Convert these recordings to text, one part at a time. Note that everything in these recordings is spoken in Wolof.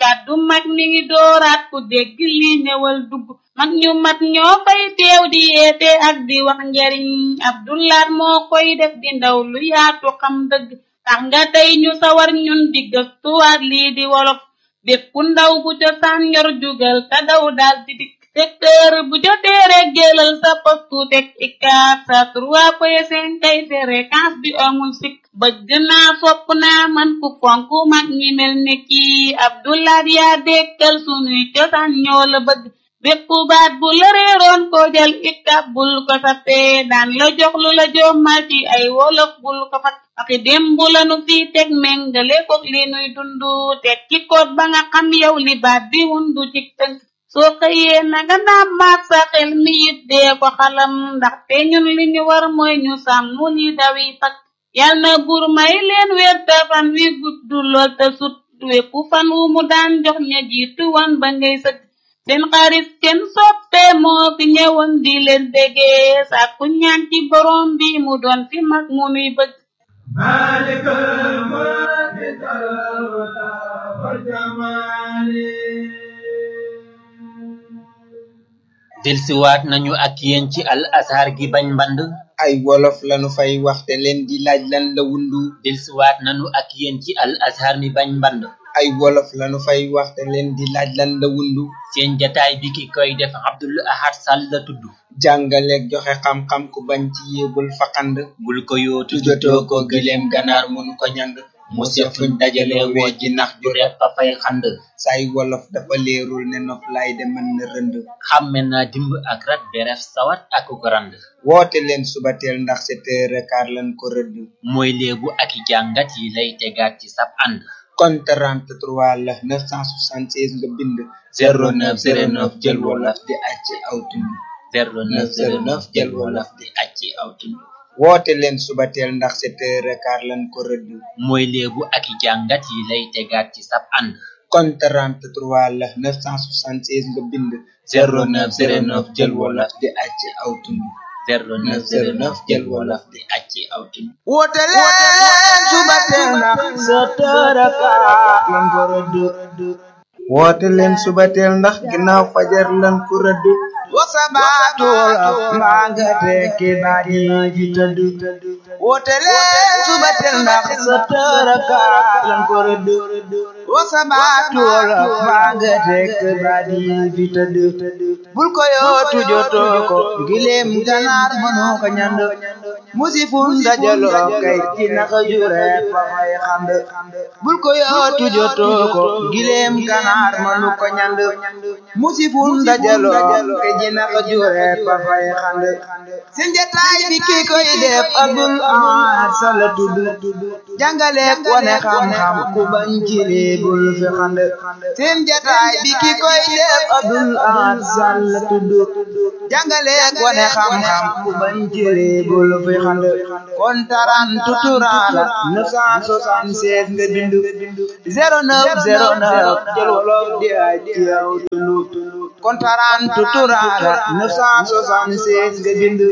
kàddu mag mi ngi dooraat ku dégg lii ñëwal dugg mag ñu mat ñoo fay teew di yeete ak di wax njariñ abdulaat moo koy def di ndaw lu yaatu xam dëgg tax nga tey ñu sawar ñun di gëstuwaat lii di wolof bépp ndaw bu cosaan yor jugal te daw daal di dikk secteur bu jotee rek jëlal sa postu teg ikaat sa trois point cinq kay fréquence bi amul sikk bëgg naa fopp naa man ku fonk mag ñi mel ni kii abdulaat yaa dekkal sunuy cosaan ñoo la bëgg bépp baat bu la réeroon ko jël ikab bul ko sappee daan la jox lu la jommal ci ay wolof bul ko fat aki démb la nu fi teg méngale ko li nuy dundu teg ci koot ba nga xam yow li baat bi wundu ci tënk soo xëyee na nga naam maat sa xel mi it dee ko xalam ndaxte ñun li ñu war mooy ñu sàmm li dawi fak yal na buur may leen weer te fan wi gudd lool te sut wépp fan wu mu daan jox ña jiitu wan ba ngay sëgg seen xarit seen soppe moo fi ñëwoon di leen déggee sàkku ñaan ci borom bi mu doon fi mag mu nuy bëgg مالك الملك والجمال delsiwaat nañu ak yéen ci al azhar gi bañ mband ay wolof lanu fay waxte leen di laaj lan la wundu delsiwaat nañu ak yéen ci al azhar mi bañ mband ay wolof lanu fay waxte leen di laaj lan la wundu seen jataay bi ki koy def abdul ahad sall la tudd jàngaleeg joxe xam-xam ku bañ ci yéebul faqand bul ko yootu tujotoo ko gileem ganaar mënu ko ñand mu sef fuñ dajale woo ji nax ju repp a fay xand say wolof dafa leerul ne nof lay de mën na rënd xàmme naa dimb ak rat beref sawat ak ko rand woote leen subateel ndax sept heures quart lan ko rëdd mooy léebu ak i jàngat yi lay tegaat ci sab ànd kon 33 la 976 nga bind 0909 jël wolof di acc aw tund 0909 jël wolof di acc aw tund woote leen subateel ndax sept heures quart lan ko rëdd mooy léebu ak i jàngat yi lay tegaat ci sab ànd kon 33 la 976 nga bind 0909 jël wolof di acc aw tund 0909 jël wolof di acc aw tund woote leen subateel ndax sept heures quart lan ko rëdd woote leen subateel ndax ginnaaw fajar lan ko rëdd wasabaatul mbaa nga tekki baat yi fi tëdd woote leen subateel ndax sept heures quart lan ko rëdd wasabaatul mbaa nga tekki baat yi fi tëdd bul ko yootu jotoo ko gileem ganaar mënoo ko ñand musifun dajaloo kay ci naka jure fa fay xand bul ko yootu jotoo ko gileem ganaar mënu ko ñand musifun dajaloo kay ci naka jure fa fay xand seen jataay bi ki koy def abdul ahad sala tudd jàngale wane xam-xam ku bañ ci bul fi xand seen jataay bi ki koy def abdul ahad sala tudd jàngale wane xam-xam ku bañ ci bul fi xand kon taran tuturala 976 nga bindu 0909 jël wolof di ay ci yow tulu kon taran tuturala 976 nga bindu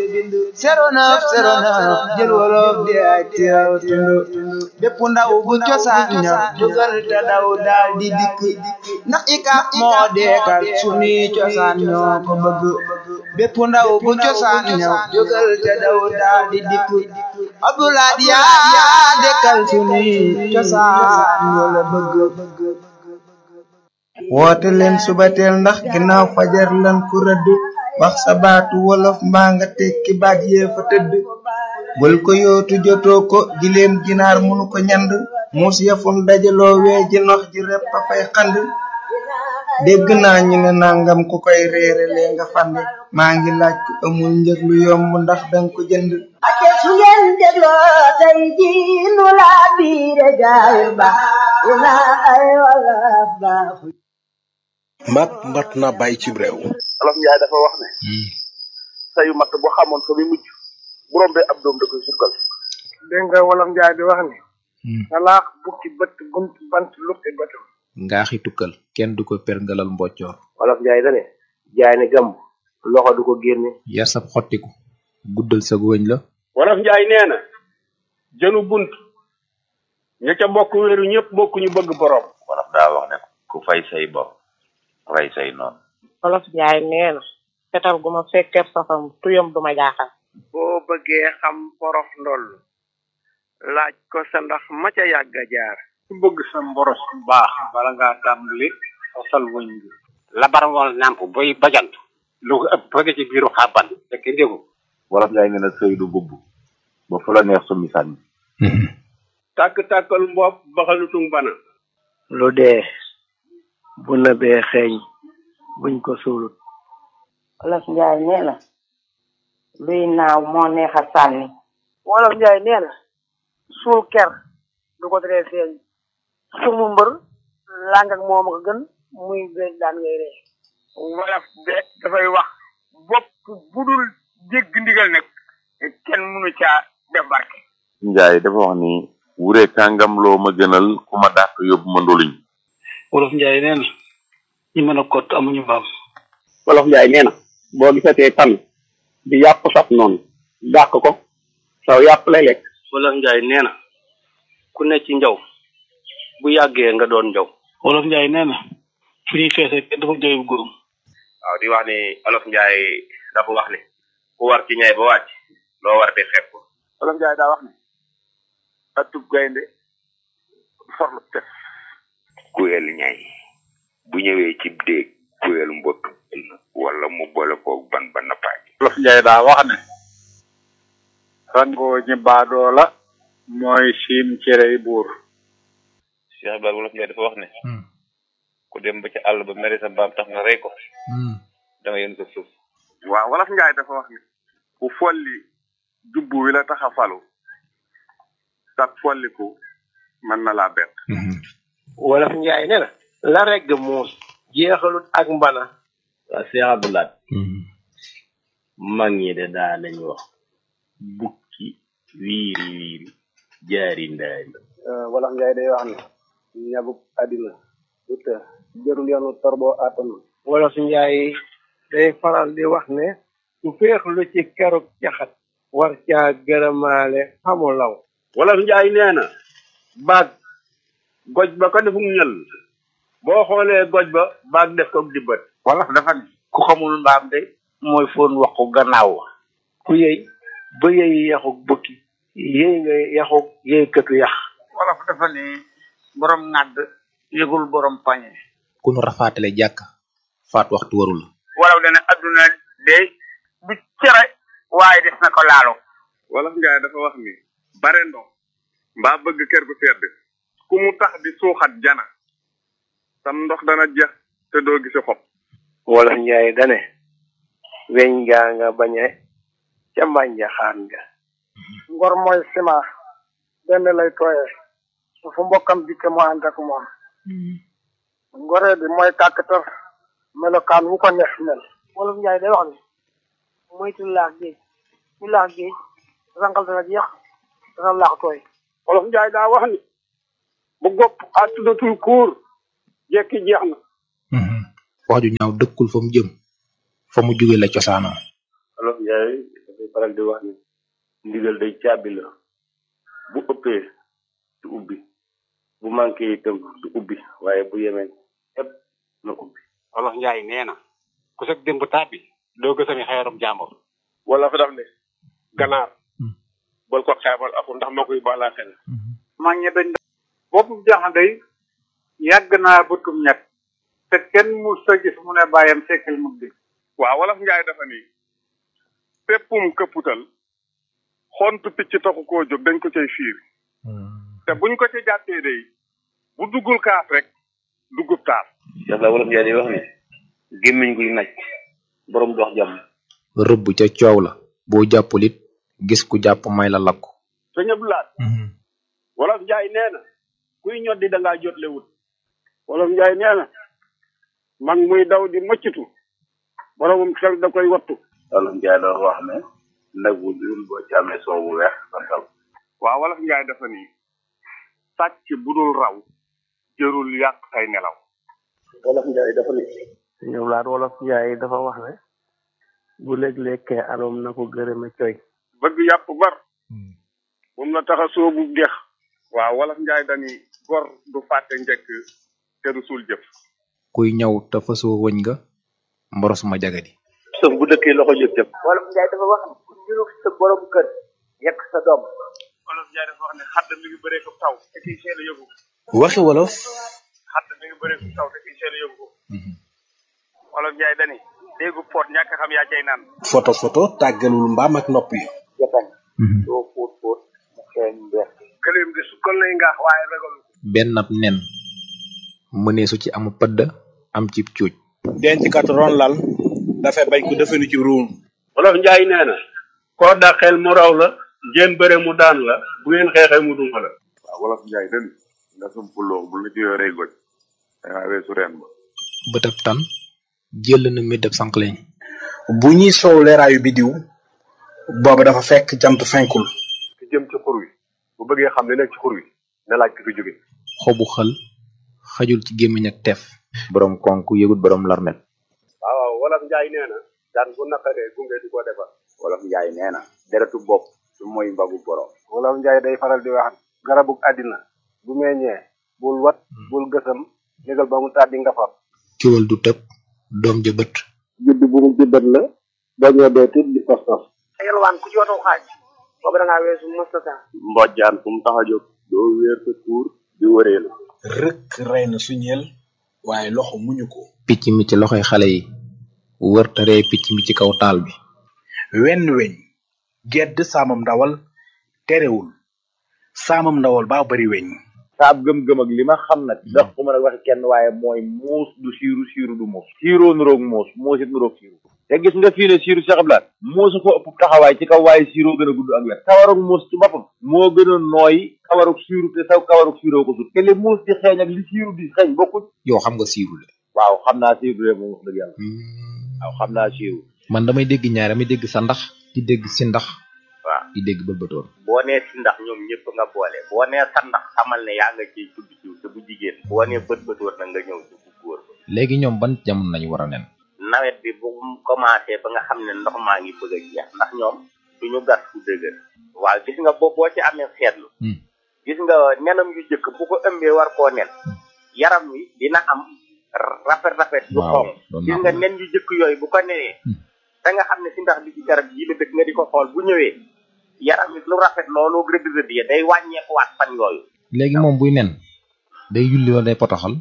0909 jël wolof di ay ci yow tulu bépp ndaw bu cosaan ña jógal te daw daal di dikk ndax ikap moo deekal sunuy cosaan ñoo ko bëgg bépp ndaw bu cosaan ña jógal te daw daal di dikk abdulaad yaa dekkal sunuy cosaan ñoo la bëgg woote leen subateel ndax ginnaaw fajar lan ku rëdd wax sa baatu wolof mbaa nga tekki baat yee fa tëdd bul ko yootu jotoo ko gileem ginaar munu ko ñand muus yafun dajaloo wee ji nox ji repp a fay xand dégg naa ñu ne nangam ku koy reere lee nga fande maa ngi laaj ku amul njëg lu yomb ndax danga ko jënd ake su ngeen dégloo tey ji nu laa biire gaay ba ina ay wolof baaxu mat mat na bàyyi ci réew olof njaay dafa wax ne sayu matt bu xamoon fa muy mujj bu rombee ab doom da koy sukkal dégg nga wolof njaay di wax ni salaax bukki bët bunt bant lukki bëtam ngaaxi tukkal kenn du ko perngalal mboccoor olof njaay dane jaay ne gàmb loxo du ko génne yar sab xottiku guddal sa wëñ la wolof njaay nee na jënu bunt ña ca bokk wéeru ñëpp bokk ñu bëgg borom wolof daa wax ne ku fay say bopp rey say noonu olof jaay nee na fetal gu ma fekkee safam tuyam du ma jaaxal boo bëggee xam porof ndoll laaj ko sa ndax ma ca yàgg a jaar ku bëgg sa mboros bu baax bala ngaa tàmbali fasal wëñ bi labar wal nàmp boy bajant lu ko ëpp fekk ci biiru xàbban te kenn déggu wolof njaay nee na sëy du bubb ba fu la neex summi sànni tàkk-tàkkal mbopp baxalutung bana lu dee bu nëbee xeeñ buñ ko suulut olof njaay nee na luy naaw moo neex a sànni wolof njaay nee na suul ker du ko teree feeñ sumu mbër làng ak moom ko gën muy beeg daan ngay ree wolof de dafay wax bopp bu dul dégg ndigal nag kenn mënu caa def barke njaay dafa wax ni wure kàngam loo ma gënal ku ma dàq yóbbu ma ndoluñ wolof njaay nee na ñi mën a kott amuñu mbaam wolof njaay nee na boo gisatee tan di yàpp saf noonu dàq ko saw yàpp lay lekk wolof njaay nee na ku ne ci njaw bu yàggee nga doon njaw wolof njaay nee na fu ñuy feese kenn dafa jooy góorum waaw di wax ni olof njaay dafa wax ni ku war ci ñay ba wàcc loo war di xeeb ko olof njaay daa wax ni atub gaynde forlu tef kuyel ñay bu ñëwee ci déeg kuyel mbott wala mu boole koog ban ba nappaaj wolof njaay daa wax ne rangoo ñi baadoo la mooy siim cerey buur Cheikh Ibrahima wolof njaay dafa wax ne ku dem ba ci àll ba mere sa mbaam tax nga rey ko da nga yën ko suuf waaw wolof njaay dafa wax ni ku folli jubbu wi la tax a falu sag folliku mën na laa bett wolof njaay nee na la regg muus jeexalut ak mbana waa Cheikh Abdoulaye mag ñi de daa nañ wax bukki wiiri wiiri jaari ndaari wolof njaay day wax ne ñabuk àddina du të jërul yoonu torboo àttanu wolof njaay day faral di wax ne su féexlu ci keruk caxat war caa gërëmaale xamu law wolof njaay nee na baag goj ba ko defum ñël boo xoolee goj ba baag def ko dibbat wolof dafa ne ku xamul mbaam de mooy foon waxu gannaaw wa ku yëy ba yëy yaxuk bukki yëy nga yaxuk yëy këtu yax wolof dafa ne borom ŋàdd yëgul borom pañe ku nu rafaatale jàkk faat waxtu warul wolof dana adduna de du cere waaye des na ko laalo wolof njaay dafa wax ni bare ndox mbaa bëgg kër gu sedd ku mu tax di suuxat jana sam ndox dana jeex te doo gisi xob wolof njaay dane weñ gaa nga bañe ca mbànja xaan nga ngor mooy sima benn lay tooyee su fu mbokkam dikke mu ànd ak moom ngoree bi mooy kàkkatar melokaan wu ko neex mel wolof njaay day wax ni moytu laax géej ñu laax géej rangal dana jeex dana laax tooy wolof njaay daa wax ni bu gopp àttudatul kuur jekki jeex na wax ju ñaaw dëkkul fa mu jëm fa mu jóge la cosaanoo olof njaay dafay faral di wax ni ndigal day caabi la bu ëppee du ubbi bu manqué itam du ubbi waaye bu yemee ëpp na ubbi wolof njaay nee na ku sag démb tàbbi doo gësami xeerum jàmbur wala fa daf ne ganaar bol ko xeebal aku ndax moo koy baalaa xel mag ñi dañ boppu jaxan day yàgg naa bëtum ñett te kenn mu sa gis mu ne bàyyam sekkal mu di waaw wolof njaay dafa ni péppum këpputal xontu picc taxu koo jóg dañ ko cay fiir te buñ ko ci jàppee day bu duggul kaas rek duggub taas Cheikh la wolof njaay day wax ne gémmiñ guy naj borom dox jàmm rëbb ca coow la boo jàppul it gis ku jàpp may la lakku sëñ Abdoulaye wolof njaay nee na kuy ñoddi da ngaa jotle wut wolof njaay nee na mag muy daw di mëccitu boromum xel da koy wattu wolof njaay doon wax ne nag wu dul boo ci amee soow bu weex santal waaw wolof njaay dafa ni sàcc bu dul raw jërul yàq say nelaw wolof njaay dafa ni ñoom laat wolof njaay dafa wax ne bu léeg-lekkee aroom na ko gërëme coy bëgg yàpp bar moom la tax a soobu dex waaw wolof njaay dani gor du fàtte njëkk te du suul jëf kuy ñaw te fasoo wëñ nga mboros ma jagadi sëf bu dëkkee loxo jëf jëf wolof njaay dafa wax ne ku niru sa borom kër yekk sa doom olof Njaay dafa wax ne xadd mi ngi bëree ko taw te kiy seen a yóbbu ko waxi wolof xadd mi ngi bëree ko taw te kiy seen a yóbbu ko olof Njaay dani déggu poot ñàkk xam yaa cay naan photo photo tàggalul mbaam ak nopp yi jatañ doo fóot fóot mu xeeñ mbeex gëléem de su kon lay ngaax waaye ragal benn ab nen mënee su ci amu pëdd am ci cuuj denc kat ron lal dafay bañ ko defenu ci ruum wolof njaay nee na koo dàqeel mu raw la ngeen bëre mu daan la bu ngeen xeexee mu duma la waaw wolof njaay den nga sumpuloo bu la ci yoree goj dangaa weesu reen ba bëtab tan jël na médab sànqleñ bu ñuy soow leeraayu bidiw booba dafa fekk jant fenkul ki jëm ci xur wi bu bëggee xam li nekk ci xur wi na laaj ki fi jóge xobu xël xajul ci gémmiñ ak teef borom konk yëgut borom larmet waaw waaw wolof njaay nee na daan bu naqaree gunge di ko defar wolof njaay nee na deretu bopp su mooy mbagu borom wolof njaay day faral di wax garabug àddina bu meññee bul wat bul gësam négal ba mu tàddi nga far ciwal du tëb doom ja bët judd bu mu juddat la dañoo dee tit di fas fas yelwaan ku ci watu xaaj boobu da ngaa weesu mustata mbojjaan fu mu tax a jóg doo wéer sa tuur di wëreelu rëkk rey na suñeel waaye loxo muñu ko picc mi ci loxoy xale yi wër taree picc mi ci kaw taal bi wenn weñ gedd saamam ndawal terewul saamam ndawal baa bari weñ saab gëm-gëm ak li ma xam nag ndax ku mën a waxi kenn waaye mooy muus du siiru siiru du muus siiroo nuroog muus muus it nuroog siiru te gis nga fii ne siiru Cheikh Abdoulaye muusu ko ëpp taxawaay ci kaw waaye siiroo gën a gudd ak wet kawarug muus ci boppam moo gën a nooy kawarug siiru te saw kawarug siiroo ko sut te li muus di xeeñ ak li siiru di xeeñ bokkuñ yow xam nga siiru de waaw xam naa siiru de moom wax dëgg yàlla waaw xam naa siiru man damay dégg ñaar damay dégg sa ndax di dégg si ndax waaw di dégg bëlbëtoon boo nee si ndax ñoom ñëpp nga boole boo nee sa ndax xamal ne yaa nga ciy tudd ciw te bu jigéen boo nee bët bëtoon na nga ñëw ci bu góor ba léegi ñoom ban jamono lañu war a nen nawet bi bu mu commencé ba nga xam ne ndox maa ngi bëgg a jeex ndax ñoom duñu gas fu dëgër waaw gis nga boo boo ci amee seetlu gis nga nenam yu jëkk bu ko ëmbee war koo nen yaram wi dina am rafet rafet yu waaw xonq doon gis naa nga ko nen yu jëkk yooyu bu ko nenee da nga xam ne si ndax bi ci garab yi la dëkk nga di ko xool bu ñëwee yaram wi lu rafet loolu rëdd rëdd ya day wàññeekuwaat fan yooyu léegi moom buy nen day yulli wala day potoxal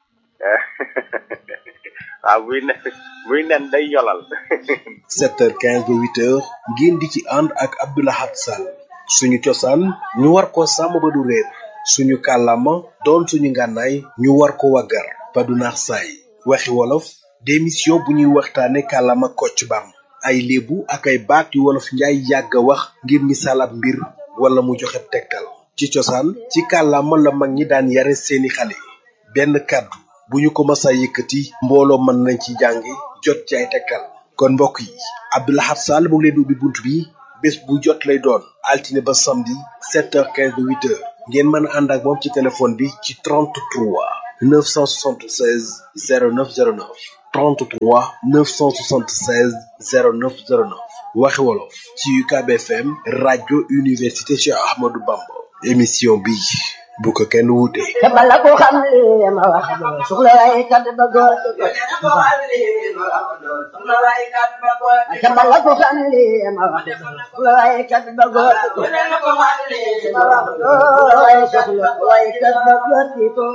waaw buy nen buy nen day yolal 7h15 ba 8h ngeen di ci ànd ak Abdoulahat Sall suñu cosaan ñu war ko sàmm ba du réer suñu kàllaama doon suñu ngànnaay ñu war ko waggar ba du naax saay waxi wolof démission bu ñuy waxtaane kàllaama kocc bam ay léebu ak ay baat yu wolof njaay yàgg a wax ngir misaal ab mbir wala mu joxe tegtal ci cosaan ci kàllaama la mag ñi daan yare seeni xale benn kàddu bu ñu ko masa yëkkati mbooloo mën nañ ci jàngi jot ci ay tegtal kon mbokk yi Abdoulahat Sall mu ngi leen di ubbi bunt bi bés bu jot lay doon altine ba samedi 7h15 ba 8h ngeen mën a ànd ak moom ci téléphone bi ci 33 976 0909 33 976 0909 waxi wolof ci UCAB FM rajo université Cheikh Ahmadou Bamba émission bi bu ko kenn wuute. te bala ko xam li ma wax doo soxla waaye kat ba góor te bala ko xam li ma wax doo soxla waaye kat ba góor waaye soxla waaye kat ba góor di ko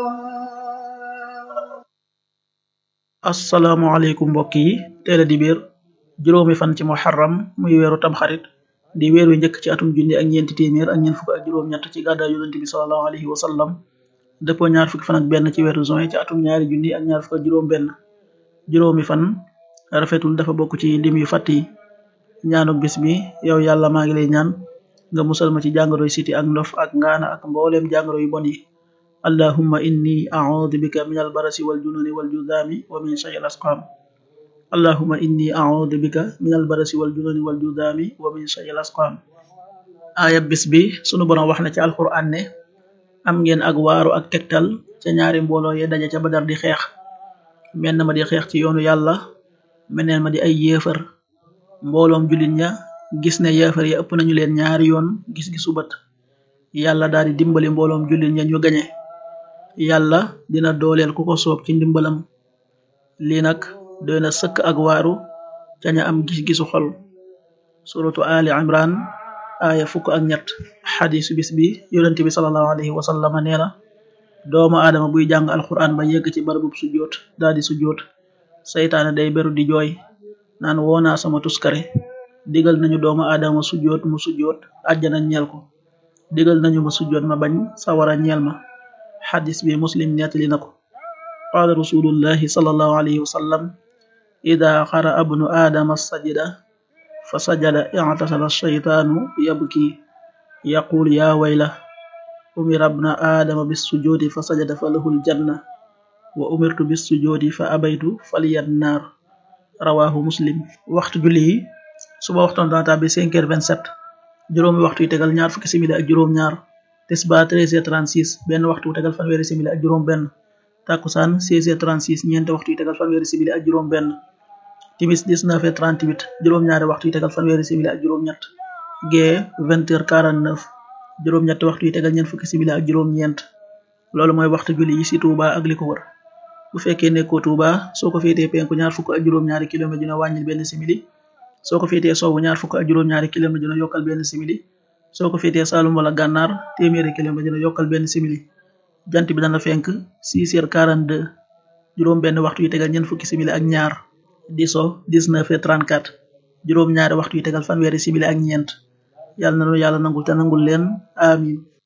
asalaamaaleykum mbokk yi teel a di biir juróomi fan ci muharram muy weeru tamxarit di weer wi njëkk ci atum junni ak ñeenti téeméer ak ñeent fukk ak juróom-ñett ci gàddaay yonente bi salallahu alayhi wa sallam dëppoo ñaar fukki fan ak benn ci weeru juin ci atum ñaari junni ak ñaar fukk ak juróom benn juróomi fan rafetul dafa bokk ci lim yu fàtt yi ñaanuk bis bi yow yàlla maa ngi lay ñaan nga musal ma ci jàngoroy siti ak ndof ak ngaana ak mbooleem jàngoro yu bon yi allahumma inni a'udhu bika min albarasi wal jununi wal judami wa min shay'il asqam allahumma inni a'udhu bika min albarasi wal jununi wal judami wa min shay'il asqam aaya bis bi sunu borom wax na ci alquran ne am ngeen ak waaru ak tegtal ca ñaari mbooloo ye daje ca badar di xeex menn ma di xeex ci yoonu yàlla meneen ma di ay yéefar mbooloom jullit ña gis ne yéefar ya ëpp nañu leen ñaari yoon gis-gisu bët yàlla daal di dimbali mbooloom jullit ña ñu gañe yàlla dina dooleel ku ko soob ci ndimbalam lii nag doy na sëkk ak waaru ca ña am gis-gisu xol suratu ali imran aaya fukk ak ñett xadisu bis bi yonente bi salallahu alayhi wa sallama nee na doomu aadama buy jàng alquran ba yegg ci barabub sujjoot daa di sujjoot saytaane day beru di jooy naan woonaa sama tuskare digal nañu doomu aadama sujjoot mu sujjoot àjjana ñeel ko digal nañu ma sujjoot ma bañ sawara ñeel ma xadis bi muslim nettali na ko qaala rasulullahi salallahu alayhi wa sallam ida xara abnu aadama sajida fa sajada i'tasala shaytaanu yabki yaqul ya wayla umira abna aadama bissujuudi fa sajada fa lahu ljanna wa umirtu bissujuudi fa abaytu faliyan naar rawahu muslim waxtu julli yi suba waxtoon dana tàbbi 5 heures 27 juróomi waxtu yi tegal ñaar fukki simili ak juróom ñaar tisba 13 heures 36 benn waxtu wu tegal fanweeri simili ak juróom benn takkusaan 16 heures 36 ñeenti waxtu yi tegal fanweeri simili ak juróom benn timis 19 heures 38 juróom ñaari waxtu yi tegal fanweeri simili ak juróom ñett gee 20 heures 49 juróom ñetti waxtu yi tegal ñeent fukki simili ak juróom ñeent loolu mooy waxtu julli yi ci Touba ak li ko wër bu fekkee nekkoo Touba soo ko féetee penku ñaar fukk ak juróom ñaari kilomètre dina wàññil benn simili soo ko féetee sowwu ñaar fukk ak juróom ñaari kilomètre dina yokkal benn simili soo ko féetee Saalum wala Gànnaar téeméeri kilomètre dina yokkal benn simili jant bi dana fenk 6 heures 42 juróom benn waxtu yi tegal ñeent fukki simili ak ñaar di so 19 heures 34 juróom ñaari waxtu yi tegal fanweeri simili ak ñeent yàlla na nu yàlla nangul te nangul leen amin